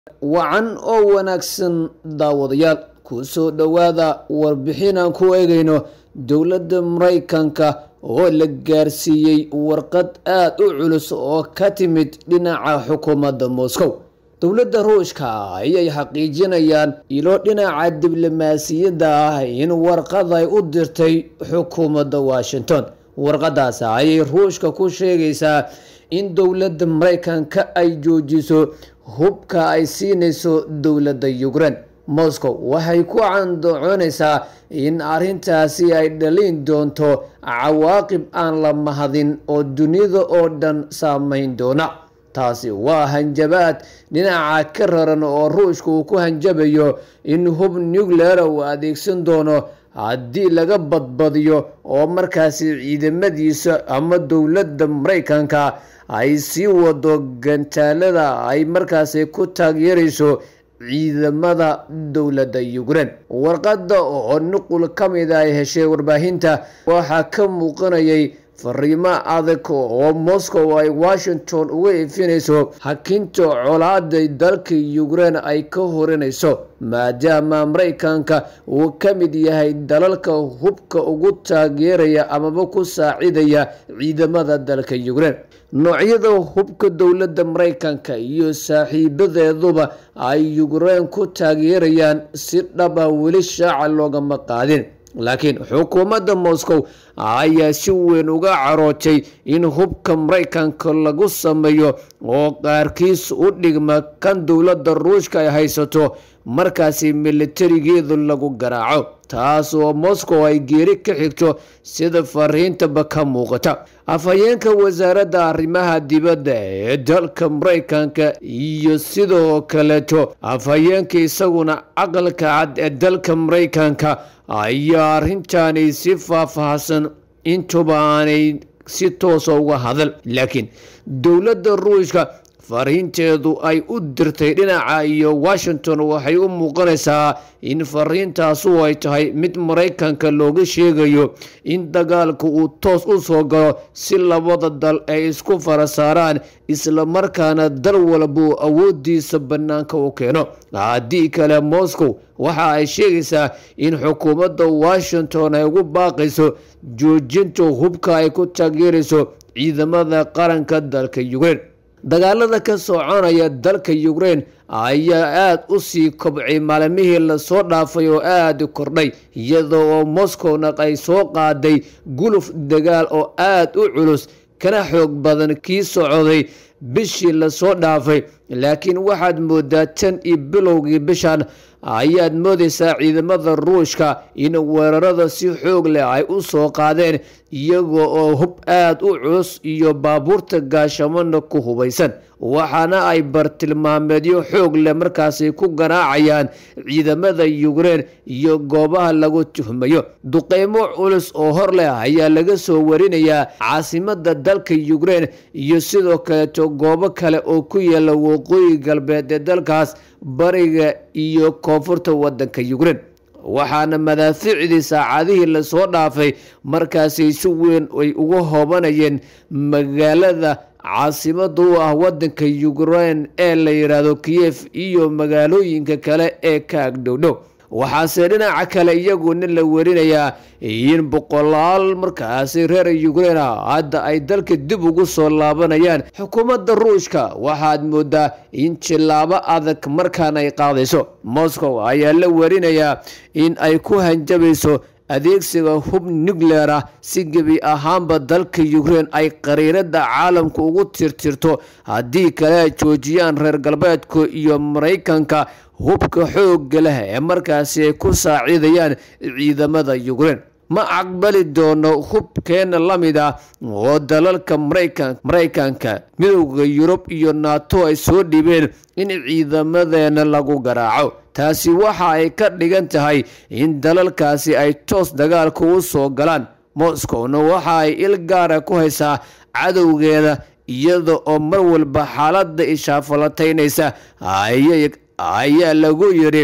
wacan oo wanaagsan daawadayaal ku soo dhowaada warbixin aan ku eegayno dowladda maraykanka oo la gaarsiiyey warqad aada u culus oo ka timid dhinaca xukuumadda moscow dowladda ruushka ayay xaqiijinayaan ilo dhinaca diblomaasiyadda ah in warqad ay u dirtay xukuumadda washington warqadaas ayay ruushka ku sheegaysaa in dowladda maraykanka ay joojiso hubka ay siinayso dowladda ukraine moscow waxay ku candoconaysaa in arrintaasi ay dhalin doonto cawaaqib aan la mahadin oo dunida oo dhan saameyn doona taasi waa hanjabaad dhinaca ka raran oo ruushka uu ku hanjabayo in hub nucleara uu adeegsan doono haddii laga badbadiyo oo markaasi ciidamadiisa ama dowladda maraykanka ay sii wado gantaalada ay markaasi ku taageerayso ciidamada dowladda ukraine warqadda oo nuqul ka mid ay heshay warbaahinta waxaa ka muuqanayay fariimo adag oo moscow ay washington uga ifinayso hakinta colaaday dalka ukraine ay ka horinayso maadaama maraykanka uu ka mid yahay dalalka hubka ugu taageeraya amaba ku saacidaya ciidamada dalka ukraine noocyada hubka dowladda maraykanka iyo saaxiibadeeduba ay ukraine ku taageerayaan si dhaba weli shaaca loogama qaadin laakiin xukuumadda moscow ayaa si weyn uga carootay in hubka maraykanka lagu sameeyo oo qaarkiis u dhigma kan dowladda ruushka ay haysato markaasi militarigeedu lagu garaaco taas oo moscow ay geeri ka xigto sida fariintaba ka muuqata afhayeenka wasaaradda arrimaha dibadda ee dalka maraykanka iyo sidoo kaleeto afhayeenka isaguna aqalka cad ee dalka maraykanka ayaa arrintani si faahfaahsan intuba aanay si toosa uga hadal laakiin dowladda ruushka fariinteedu ay u dirtay dhinaca iyo washington waxay u muuqanaysaa in fariintaasu ay tahay mid maraykanka looga sheegayo in dagaalka uu toos u soo galo si labada dal ay isku fara saaraan islamarkaana dal walbuu awoodiisa bannaanka u keeno haddii kale moscow waxa ay sheegaysaa in xukuumadda washington ay ugu baaqayso joojinta hubka ay ku taageerayso ciidamada qaranka dalka ukraine dagaalada ka soconaya dalka ukraine ayaa aada u sii kobcay maalmihii lasoo dhaafay oo aada kordhay iyadoo oo moscowna ay soo qaaday guluf dagaal oo aada u culus kana xoog badan kii socday bishii lasoo dhaafay laakiin waxaad moodaa tan iyo bilowgii bishan ayaad moodaysaa ciidamada ruushka in weerarada si xoog leh ay u soo qaadeen iyaga oo hub aada u culus iyo baabuurta gaashamana ku hubaysan waxaana ay bartilmaameedyo xoog leh markaasi ku garaacayaan ciidamada ukraine iyo goobaha lagu tuhmayo duqeymo culus oo hor leh ayaa laga soo warinayaa caasimada dalka ukraine iyo sidoo kaleeto goobo kale oo ku yaala waqooyi galbeed ee dalkaas bariga iyo koonfurta wadanka ukraine waxaana madaafiicdii saacadihii lasoo dhaafay markaasi si weyn ay uga hoobanayeen magaalada caasimada u ah wadanka ukraine ee la yidhaahdo kiyef iyo magaalooyinka kale ee ka agdhowdhow waxaase dhinaca kale iyaguna la werinayaa in boqolaal markaasi reer ukraine hadda ay dalka dib ugu soo laabanayaan xukuumadda ruushka waxaad moodaa in jilaabo adag markaan ay qaadayso moscow ayaa la werinayaa in ay ku hanjabayso adeegsiga hub nuclear ah si gebi ahaanba dalka ukraine ay qariirada caalamka ugu tirtirto haddii kale ay joojiyaan reer galbeedka iyo maraykanka hubka xoogga leh ee markaasi ay ku saacidayaan ciidamada ukraine ma aqbali doono hubkeena la mid ah oo dalalka maraykanka midowda yurub iyo nato ay soo dhibeen in ciidamadeena lagu garaaco taasi waxa ay ka dhigan tahay in dalalkaasi ay toos dagaalka u soo galaan moscowna waxa ay il gaara ku haysaa cadowgeeda iyada oo mar walba xaaladda ishaafalataynaysa ayaa lagu yidhi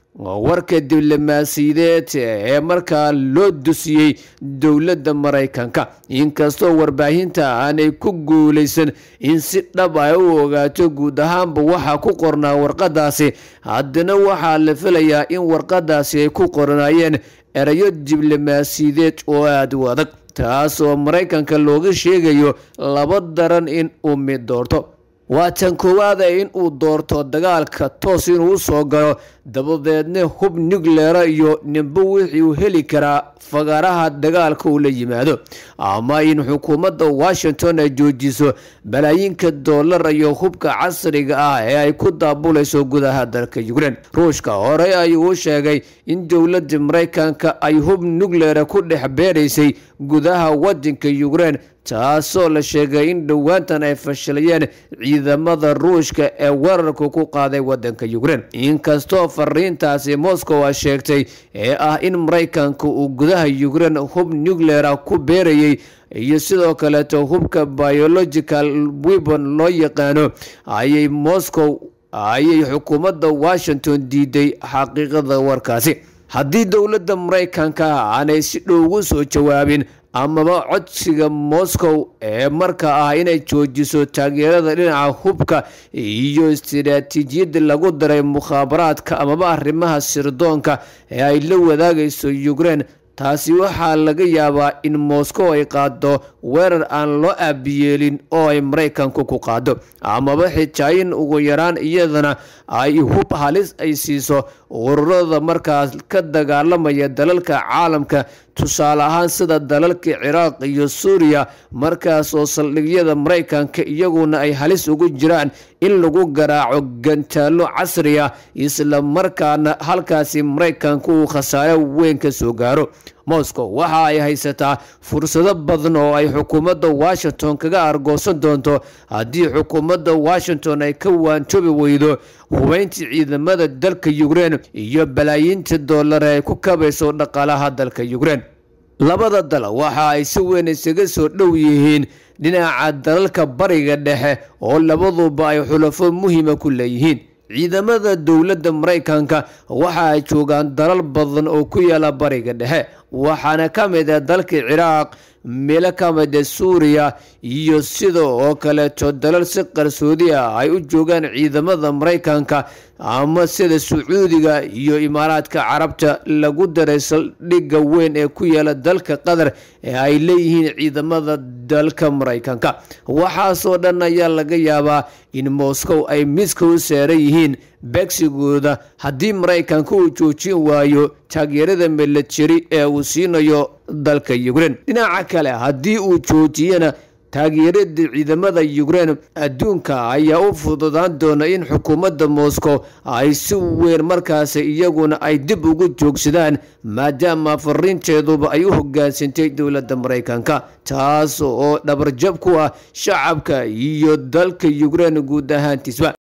warka diblomaasiyadeed ee markaa loo dusiyey dowladda maraykanka inkastoo warbaahinta aanay ku guulaysan in si dhab ay u ogaato guud ahaanba waxaa ku qornaa warqadaasi haddana waxaa la filayaa in warqadaasi ay ku qornaayeen erayo diblomaasiyadeed oo aada u adag taas oo maraykanka looga sheegayo laba daran in uu mid doorto waa tan koowaada in uu doorto dagaalka toos inuu usoo galo dabadeedna hub nucleera iyo nimbo wixii uu heli karaa fagaaraha dagaalka uu la yimaado ama in xukuumadda washington ay joojiso balaayiinka dollar iyo hubka casriga ah ee ay ku daabulayso gudaha dalka ukrein ruushka horey ayuu u sheegay in dowladda maraykanka ay hub nucleera ku dhex beeraysay gudaha wadanka ukrein taasoo la sheegay in dhowaantan ay fashilayeen ciidamada ruushka ee weerarka ku qaaday wadanka ukrein inkastoo fariintaasi moscow a sheegtay ee ah in maraykanka uu gudaha ukrein hub nucleera ku beerayay iyo sidoo kaleeto hubka biological webon loo yaqaano ayay moscow ayay xukuumadda washington diiday xaqiiqada warkaasi haddii dowladda maraykanka aanay si dhow ugu soo jawaabin amaba codsiga moscow ee marka ah inay joojiso taageerada dhinaca hubka iyo istiraatiijiyadda lagu daray mukhaabaraadka amaba arrimaha sirdoonka ee ay la wadaagayso ukrein taasi waxaa laga yaabaa in moscow ay qaado weerar aan loo aabiyeelin oo ay maraykanku ku qaado amaba xitaa in ugu yaraan iyadana ay hub halis ay siiso ururada markaas ka dagaalamaya dalalka caalamka tusaale ahaan sida dalalka ciraaq iyo suuriya markaas oo saldhigyada maraykanka iyaguna ay halis ugu jiraan in lagu garaaco gantaalo casriya isla markaana halkaasi maraykanka uu khasaare weyn ka soo gaaro moscow waxa ay haysataa fursado badan oo ay xukuumadda washington kaga argoosan doonto haddii xukuumadda washington ay ka waantoobi weydo hubeyntii ciidamada dalka ukrein iyo balaayiinta dollar ay ku kabayso dhaqaalaha dalka ukrein labada dal waxa ay si weyn isaga soo dhow yihiin dhinaca dalalka bariga dhexe oo labaduba ay xulafo muhiima ku leeyihiin ciidamada dowladda maraykanka waxa ay joogaan dalal badan oo ku yaala bariga dhexe waxaana ka mid ah dalka ciraaq meelo ka mid a suuriya iyo sida oo kaleeto dalal si qarsoodi ah ay u joogaan ciidamada maraykanka ama sida sacuudiga iyo imaaraadka carabta lagu daray saldhigga weyn ee ku yaala dalka qatar ee ay leeyihiin ciidamada dalka maraykanka waxaasoo dhan ayaa laga yaabaa in moscow ay miska u saaran yihiin beegsigooda haddii maraykanka uu joojin waayo taageerada milatari ee uu siinayo dalka ukrein dhinaca kale haddii uu joojiyana taageerada ciidamada ukrein adduunka ayaa u fududaan doona in xukuumadda moscow ay si weyn markaasi iyaguna ay dib ugu joogsadaan maadaama fariinteeduba ay u hogaansantay dowladda maraykanka taas oo dhabarjab ku ah shacabka iyo dalka ukrein guud ahaantiisba